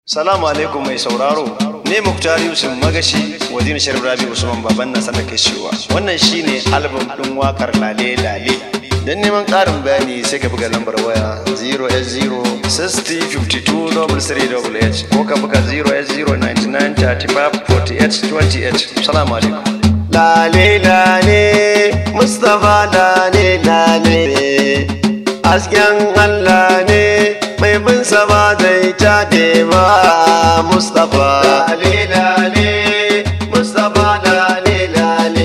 Salamu alaikum mai sauraro, ne Muktar Yusuf Magashi, wazir Sharif Rabi Usman Baban na sanar cewa wannan shine album ɗin wakar Lale Lale. Don neman ƙarin bayani sai ka buga lambar waya 0S0 60 52 H ko ka buga 0S0 99 35 48 28. Salamu alaikum. Lale lale, Mustapha lale lale, hasken Allah ne mai bin ba zai taɗe ba Mustapha. Lale lale, Mustapha lale lale,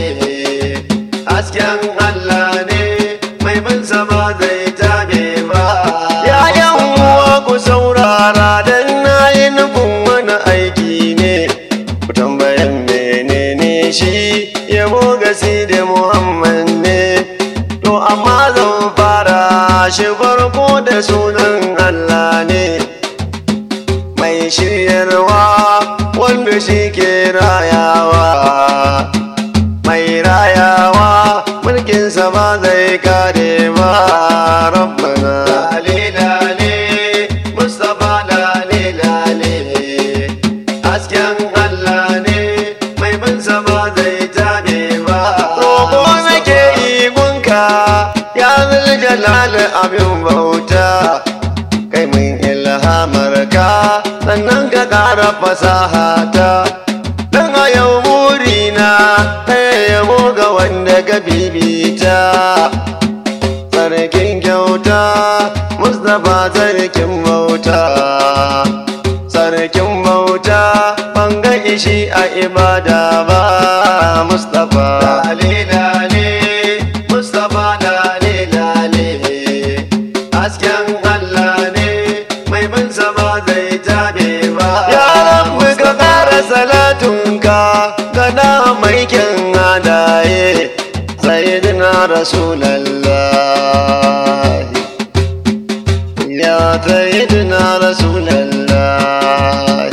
hasken Allah ne mai bin ba zai taɗe ba. Yayan uwa ku saurara don na yi nufin wani aiki ne, ku tambayan menene shi yabo gasi da Muhammad ne. To amma zan fara shi farko da sunan Allah ne. Mai shiryarwa wanda shi ke rayawa. Mai rayawa mulkinsa ba zai kare ba rabbana. Lale lale, Mustapha lale lale. Hasken Allah ne mai binsa ba zai tabe ba. Roƙo nake yi gunka ya jalal abin bauta. Kai min ilhamar ka sannan ka ƙara fasaha ta. Dan a yau burina ɗaya yabo ga wanda ka bibita. Sarkin kyauta, Mustapha sarkin bauta. sarkin bauta banga ishi a ibada ba mustapha lale lale mustapha lale lale hasken allah ne mai bin ba zai tabe ba ya rabbi ka kara salatunka gana mai kyan hadaye sayyidina rasulallah ya sayyidina rasulallah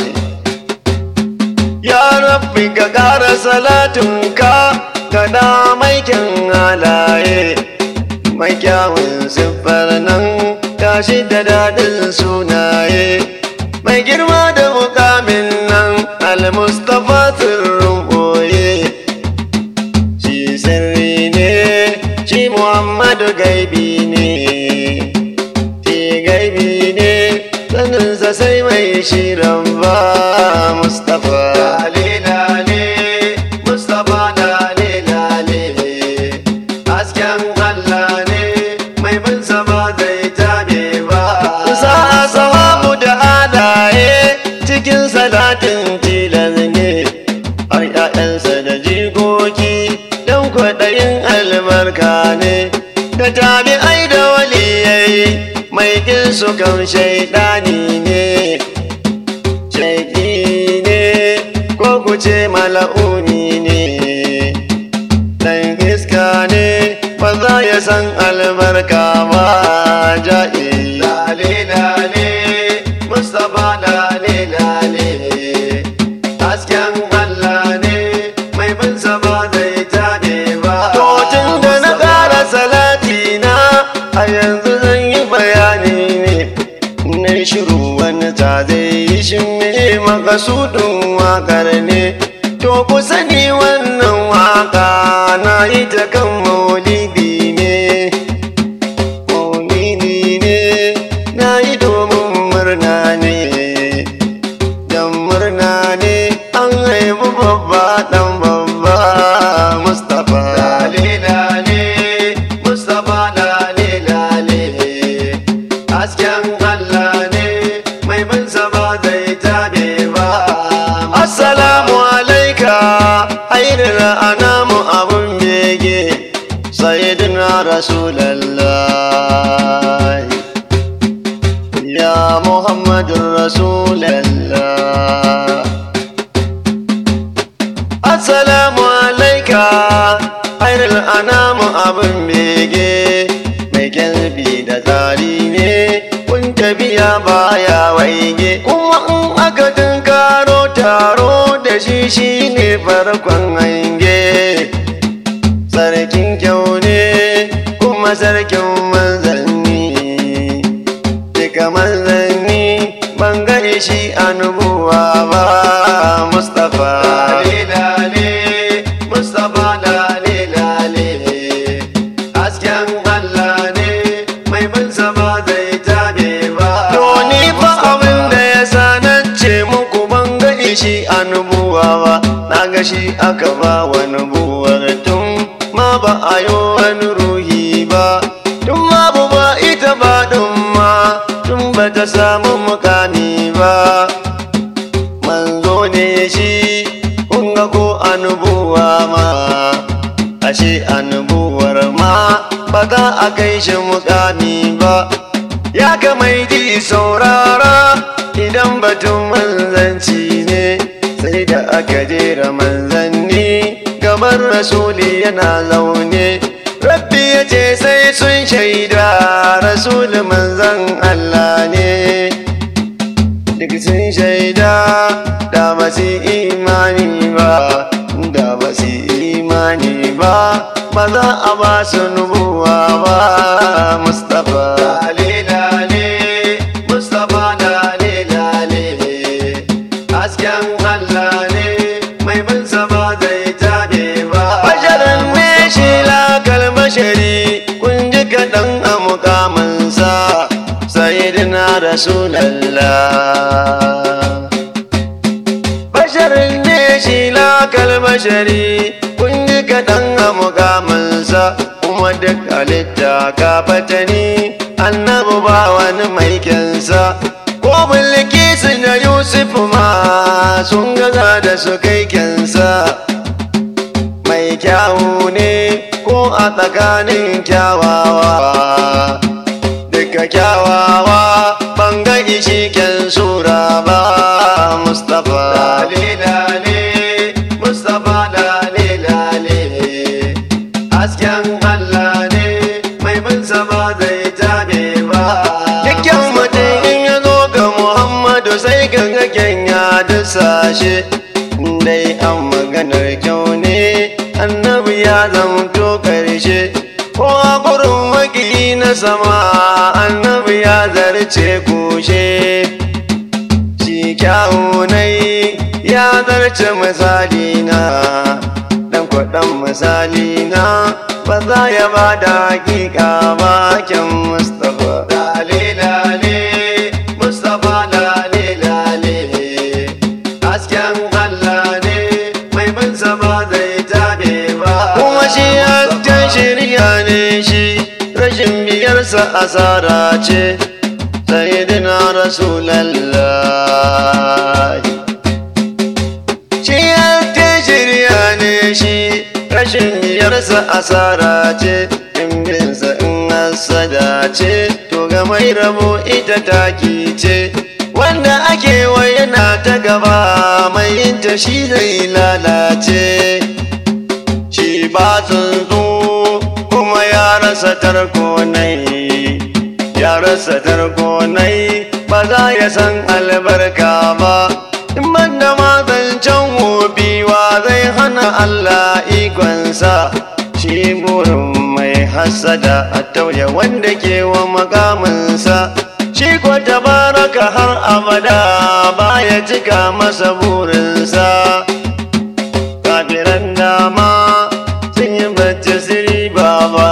ya rabbi ka ƙara salatunka ka da maikin halaye mai kyawun siffar nan tashi da daɗin sunaye mai girma da mukamin nan al-mustapha sirrin ɓoye shi sirri ne shi muhammadu gaibi ne shi gaibi ne saninsa sai mai shirin ba mustapha lale lale mustapha lale lale hasken allah ne mai bin ba zai tabe ba sa sahabu da halaye cikin salatin tilas ne har ƴaƴansa da jikoki don kwaɗayin albarka ne da tabi'ai da waliyai mai kin su kan shaidani ne shaiki ne ko ku ce mala'uni ne dan iska ne ba za ya san albarka ba ja'i lale lale mustapha lale lale hasken allah ne mai bin ba zai tabe ba to tun da na ƙara salati na a yanzu zan yi bayani ne na shiru wani ta zai yi shi me makasudin wakar ne to ku sani wannan waka na yi ta kan maulidi ne maulidi ne na yi domin murna ne dan murna ne an haifi babba dan babba mustapha lale lale mustapha lale lale hasken allah ne mai bin ba zai tabe ba assalamu alaika ainihin anamu abun bege sayyidina rasulallah ya muhammadun rasulallah assalamu alaika ainihin anamu abun bege mai kyalbi da tsari ne kun tafiya baya waige kuma in aka tunkaro taro da shi shi ne farkon hange sarkin kyau ne kuma sarkin manzanni duka manzanni ban gani shi a nubuwa ba Mustapha lale lale Mustapha lale lale hasken Allah ne mai bin ba zai tabe ba Doni fa abin da ya sanance muku ban ga shi a nubuwa ba na ga shi aka ba wa nubuwar tun ma ba a yi wani ruhi ba tun babu ba ita ba ɗin ma tun ba ta samu mukami ba manzo ne shi kun ga ko a nubuwa ma ashe a nubuwar ma ba za a kai shi mukami ba ya kamai ji saurara idan batun manzanci ne sai da aka jera manzanni gaban rasuli yana zaune rabbi ya ce sai sun shaida rasuli manzan Allah ne duk sun shaida da ba su imani ba da ba su imani ba ba za a ba su nubuwa ba mustapha lale lale Mustapha lale lale hasken Allah ne mai bin ba zai tabe ba basharan ne shi lakal bashari kun ji kaɗan a mukaminsa sayyidina rasulallah basharin ne shi lakal bashari kun ji kaɗan a mukaminsa kuma duk halitta ka fatani annabi ba wani mai kyansa ko bilkisu da yusuf ma sun gaza da su kai kyansa mai kyawu ne ko a tsakanin kyawawa duka kyawawa ban ga ishi kyan sura ba mustapha lale lale Mustapha lale lale hasken Allah ne mai bin ba zai tabe ba Dukkan mutum in ya zo ga Muhammadu sai ka ga ya dusashe dai an maganar kyau ne annabi ya zamto karshe ko a gurin maki na sama annabi ya zarce kushe shi kyawu nai ya zarce misali na dan kwaɗan misali na ba za ya ba da hakika ba kyan mustapha lale lale Mustapha lale lale hasken Allah ne mai bin ba zai tabe ba kuma shi hasken shirya ne shi rashin biyarsa asara ce sayyidina rasulallah shi hasken shirya ne shi rashin biyarsa asara ce in binsa in hasada ce to ga mai rabo ita taki ce wanda ake wa yana ta gaba mai yinta shi zai lalace shi ba tsuntsu kuma ya rasa tarko nai ya rasa tarko nai ba za ya san albarka ba in banda mazancan wobiwa zai hana Allah ikonsa shi burin mai hasada a tauye wanda ke wa makaminsa shi ko tabaraka har abada baya cika masa burinsa kafiran dama sun yi bacci siri baba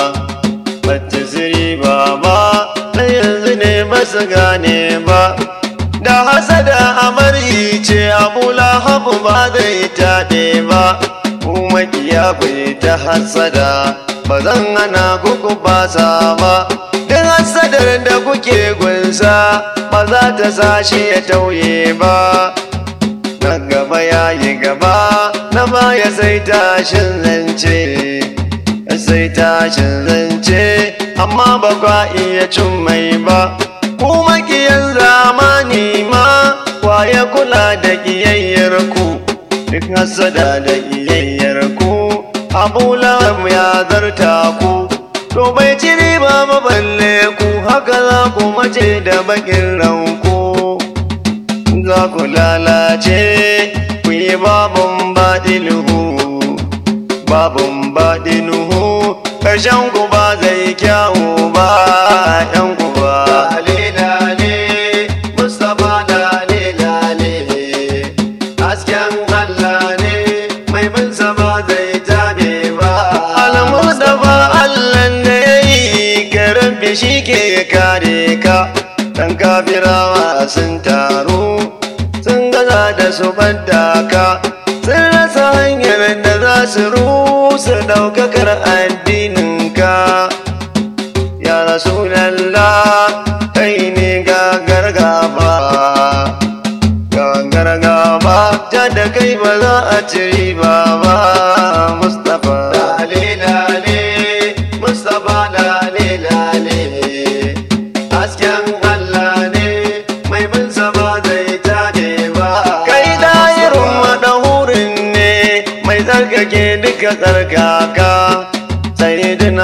bacci siri baba na yanzu ne ba su gane ba da hasada amaryi ce abu lahabu ba zai taɗe ba kuma kiya bai ta hasada ba zan hana kuku basa ba duk hasadar da kuke gunsa ba za ta sa shi ya tauye ba na gaba ya yi gaba na baya sai tashin zance sai tashin zance amma ba kwa iya cin mai ba kuma kiyan zamani ma ya kula da kiyayyar ku duk hasada da kiyayyar ku abu lahab ya zarta ku to bai ci riba ba balle ku haka za ku mace da bakin ranku za ku lalace ku yi babun baɗinuhu babun baɗinuhu ƙarshen ku ba zai kyawu ba ‘yan ku ba lale lale Mustapha lale lale shi ke kare ka dan kafirawa sun taru sun gaza da su ɓadda ka sun rasa hanyar da za su rusa ɗaukakar addininka ya rasulallah kai ne gagar gaba gagar gaba ta da kai ba za a ci riba ba mustapha lale lale mustapha lale lale hasken allah ne mai bin ba zai tade ba kai dayirin madahurin ne mai tsarkake duka tsarkaka sayyidina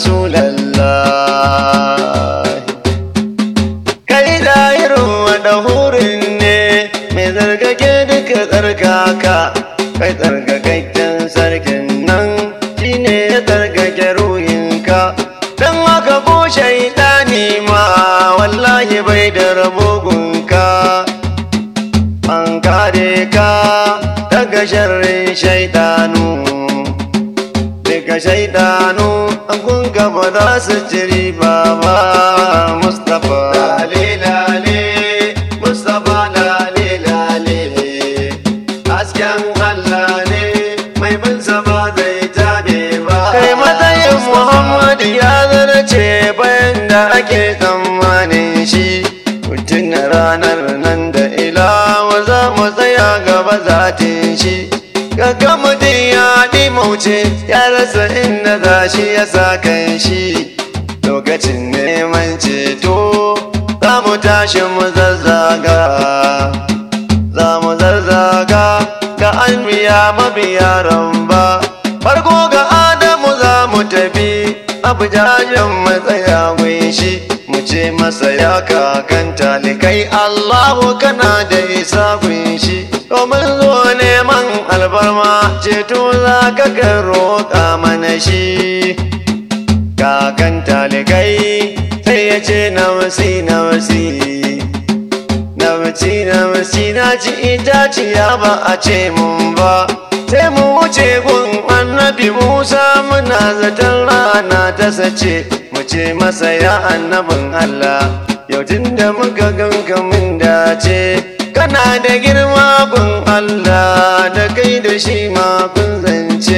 rasulallah kai dayirin madahurin ne mai tsarkake duka tsarkaka kai tsarkakakken sarkin nan shine ya tsarkake ruhinka don haka ko shaidani ma wallahi bai da rabogunka an kare ka daga sharrin shaidanu daga shaidanu an kunga ba za su ci riba ba mustapha lale lale mustapha lale lale hasken allah ne mai bin ba zai tabe ba kai matsayin muhammadu ya zarce bayan da ake tsammanin shi mutum ranar nan da ilawa za mu tsaya gaba zatin shi Gaga mutum ya mauce ya rasa inda za shi ya sa kan shi lokacin neman ceto za mu tashi mu zazzaga za mu zazzaga ga an biya mabiya ramba farko ga adamu za mu tafi abu jajen matsaya shi mu ce masa ya kakan talikai allahu kana da isa shi domin zo neman albarma ceto za ka ga roƙa mana shi kakan talikai sai ya ce na wasi na wasi na wasi na wasi na ci itaciya ba a ce mun ba sai mu wuce gun annabi musa muna zaton rana ta sace mu ce masa ya annabin allah yau tun da muka ganka mun dace kana da girma gun allah da kai da shi ma kun zance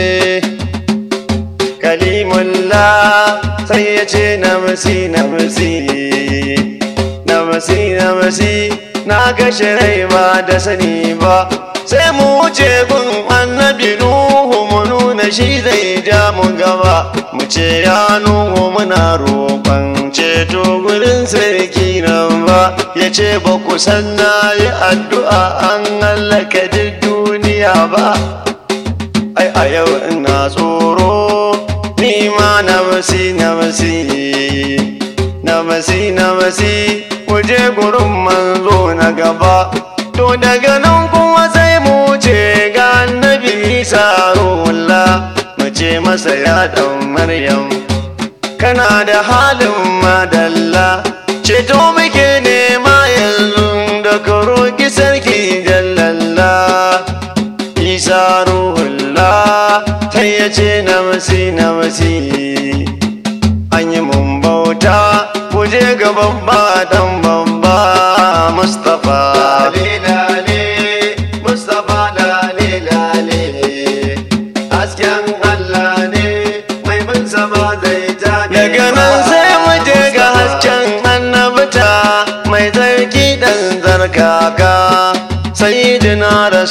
kalimullah sai ya ce na masi na masi na masi na masi na kashe rai ba da sani ba sai mu wuce gun annabi nuhu mu nuna shi zai ja mu gaba mu ce ya nuhu muna roƙon ceto gurin sarki nan ba ya ce ba ku san na yi addu'a an hallaka duk duniya ba ai a yau ina tsoro ni ma na wasi na wasi na wasi na wasi waje gurin manzo na gaba to daga nan kuma sai mu ce ga annabi isa ruhullah mu ce masa ya dan maryam kana da halin madalla ceto muke nema yanzu da ka roƙi sarki jallalla isa ruhullah sai ya ce na wasi na wasi an yi mun bauta ku je gaban ba dan babba mustapha lale lale mustapha lale lale hasken allah ne mai bin sama zai tabi daga nan sai mu je ga hasken annabta mai zarki dan zarkaka sayyidina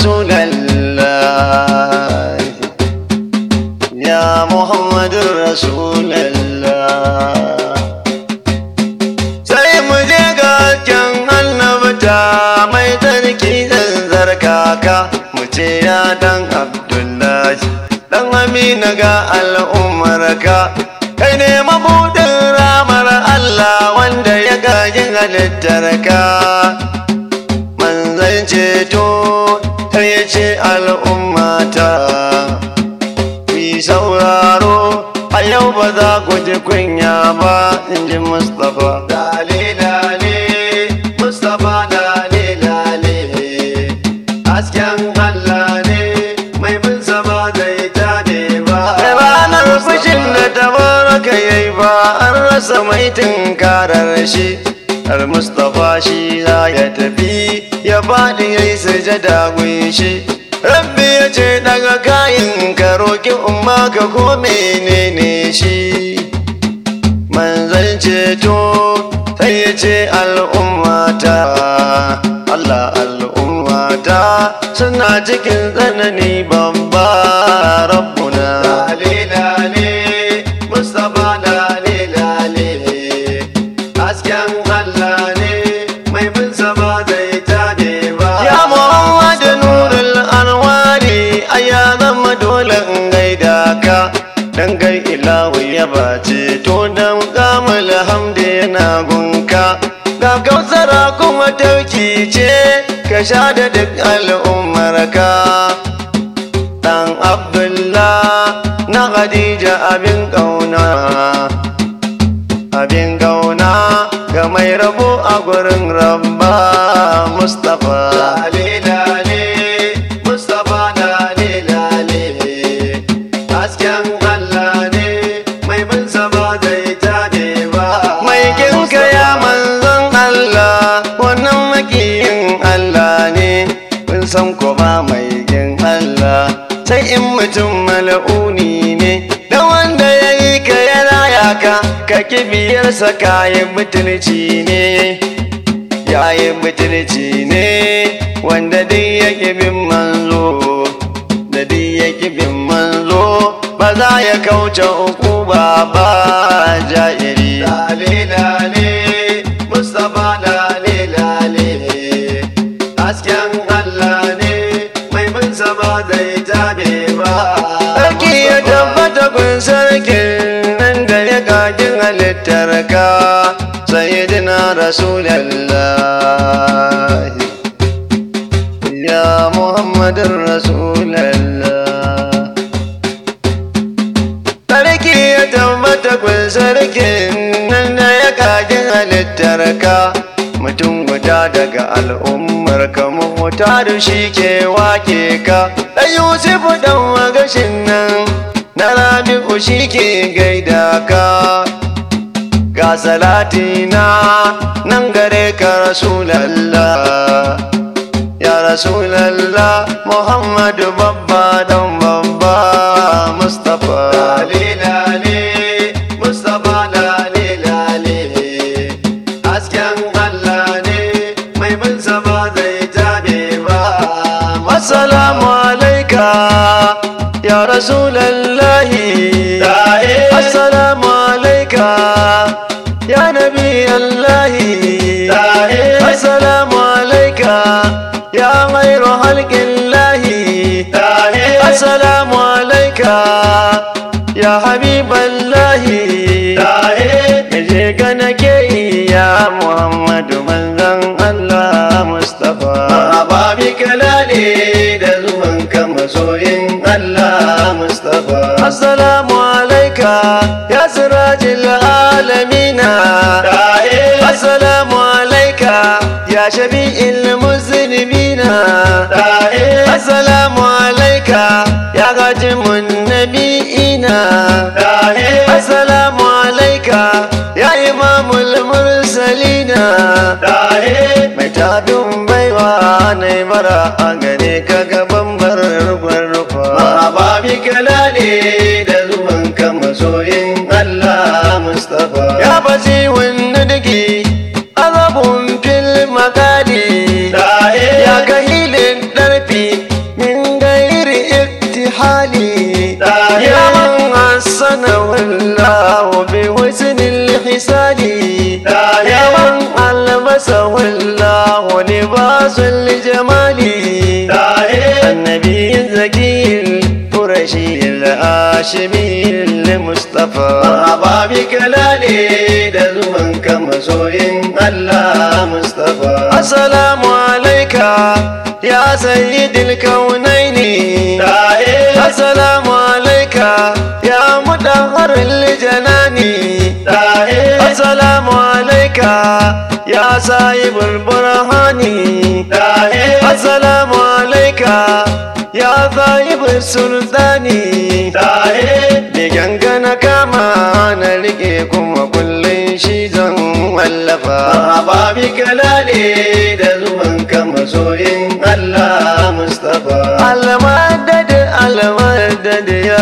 rasulallah ya muhammadun rasulallah sai mu je ga hasken annabta mai tsarki zanzar kaka mu ce ya dan abdullahi dan amina ga al'ummarka kai ne mabudin ramar allah wanda ya gaji halittarka manzan ceto ta ya ce al'ummata fi sauraro a yau ba za ku ji kunya ba in ji mustapha lale lale mustapha lale lale hasken allah ne mai bin ba zai tabe ba ranar fushin da tabaraka yayi ba an rasa mai tunkarar shi har mustapha shi za ya tafi ya faɗi ya yi sujada shi rabbi ya ce daga kayan ka roƙi umma ka ko menene shi manzan ceto sai ya ce al'ummata Allah al'ummata suna cikin tsanani babba rabbuna lalilale mustapha lalilale hasken Allah ne mai bin ba zai tabe ba ya muhammadu nurul anwari a ya zama dole in gaida ka dan gai ilahu ya bace to dan kamul hamdi yana gunka ga kausara kuma tauki ce ka sha da duk al'ummarka dan abdullah na khadija abin kauna abin kauna ga mai rabo a gurin rabba mustapha lalilale mustapha lalilale hasken allah ne mai bin ba zai tabe ba mai kinka ya manzon allah wannan makiyin allah ne kun san ko ba mai kin allah sai in mutum mala'uni ne da wanda ya yi ka ya raya ka ka kibiyarsa kayan butulci ne yayin butulci ne wanda duk ya bin manzo da duk ya bin manzo ba za ya kauce uku ba ba jairi lale lale mustapha lale lale hasken allah ne mai bin ba zai tabe ba sarki ya tabbata kun sarkin nan da ya kagin halittar ka sayyidina rasulallah ya muhammadin rasulallah sarki ya tabbata kun sarkin nan da ya kagin halittar ka mutum guda daga al'ummar ka mota da shi ke wake ka ɗan yusufu ɗan magashin nan na rabi'u shi ke gaida ka ga salatina nan gare ka rasulallah ya rasulallah muhammadu babba dan babba mustapha lalilale mustapha lalilale hasken allah ne mai bin ba zai tabe ba assalamu alaika ya rasulallahi assalamu alaika ya nabi allahi assalamu alaika ya ghairu halqillahi assalamu alaika ya habiballahi yaje ga nake ya muhammadu manzon allah mustafa babi kalale da zuwan ka masoyin allah mustafa assalamu alaika ya sirajil alamina assalamu alaika ya shabi'il muslimina assalamu alaika ya gajimun nabi'ina assalamu alaika ya imamul mursalina mai tabin baiwa na mara a gare ka gaban barar rufa ba bi kalale da zuwan ka masoyin Allah Mustafa ya bazi wani dake azabun fil makali ya kahilin darfi min gairi iktihali ya man hasana wallahu bi husnil hisali ya man albasa wallahu libasul jamali النبي الزكي القرشي الهاشمي المصطفى مرحبا بك لالي دزمن كما سوين الله مصطفى السلام عليك يا سيد الكونين السلام عليك يا مدهر الجنان السلام عليك يا صاحب البرهان السلام عليك يا صاحب السلطان begen na kama na rike kuma kullum shi zan wallafa babi kalale da zuwan ka masoyin Allah Mustapha almadad almadad ya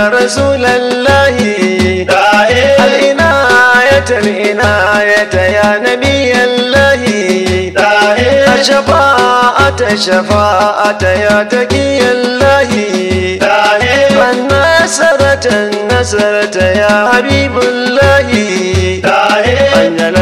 rasulallahi Dae العناية العناية يا نبي الله Dae الشفاعة الشفاعة يا تقي الله Dae النصرة النصرة يا حبيب الله Dae أنجل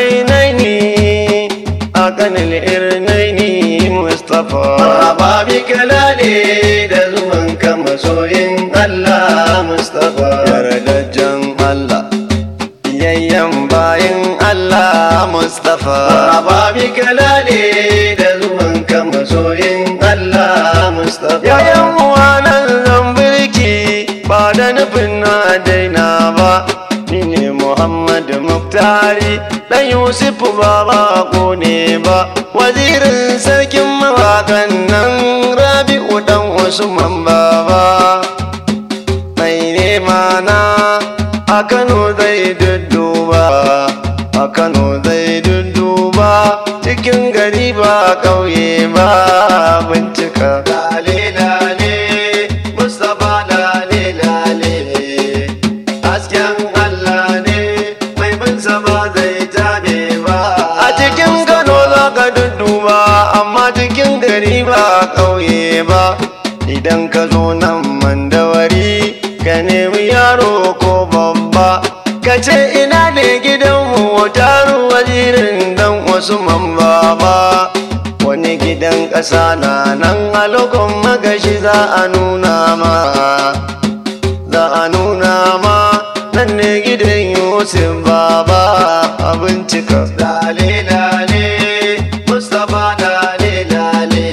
العينين أكن الإرنين مصطفى babi kalale da zuwan ka masoyin Allah Mustapha Yardajjen Allah Yayyan bayin Allah Mustapha babi kalale da zuwan ka masoyin Allah Mustapha Yayan wanan zambirki ba da nufin na daina ba Ni ne Muhammad Muktari ɗan Yusuf ba bako ne ba Wazirin sarkin mawaƙan nan Rabi'u ɗan Usman baba Mai nema na a Kano zai dudduba A Kano zai dudduba cikin gari ba ƙauye ba bincika Lale lale Mustapha lale lale Hasken Allah ne mai bin ba zai tabe ba A cikin Kano za ka dudduba amma cikin gari ba ƙauye ba Idan ka zo nan mandawari ka nemi yaro ko babba Ka ce ina ne gidanmu taru wazirin dan wasu baba Wani gidan ƙasa na nan a lokon magashi za a nuna ma Za a nuna ma nan ne gidan Yusuf baba a bincika Lale lale Mustapha lale lale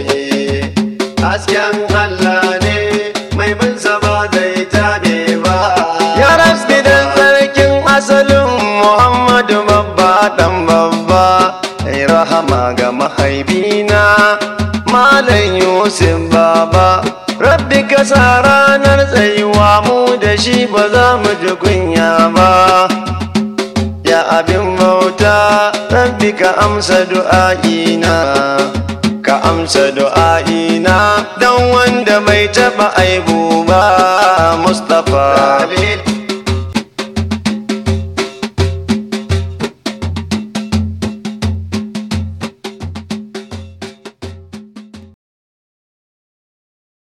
Hasken Allah ne mai bin ba zai tabe ba Ya rasbi dan sarkin asalin Muhammadu babba dan babba Ai rahama ga mahaifina Malam Yusuf baba Rabbi ka sa ranar tsayuwa mu da shi ba za mu ji kunya ba Ya abin bauta Rabbi ka amsa du'a'ina Ka amsa du'a'ina Dan wanda bai taɓa aibu ba Mustapha Lale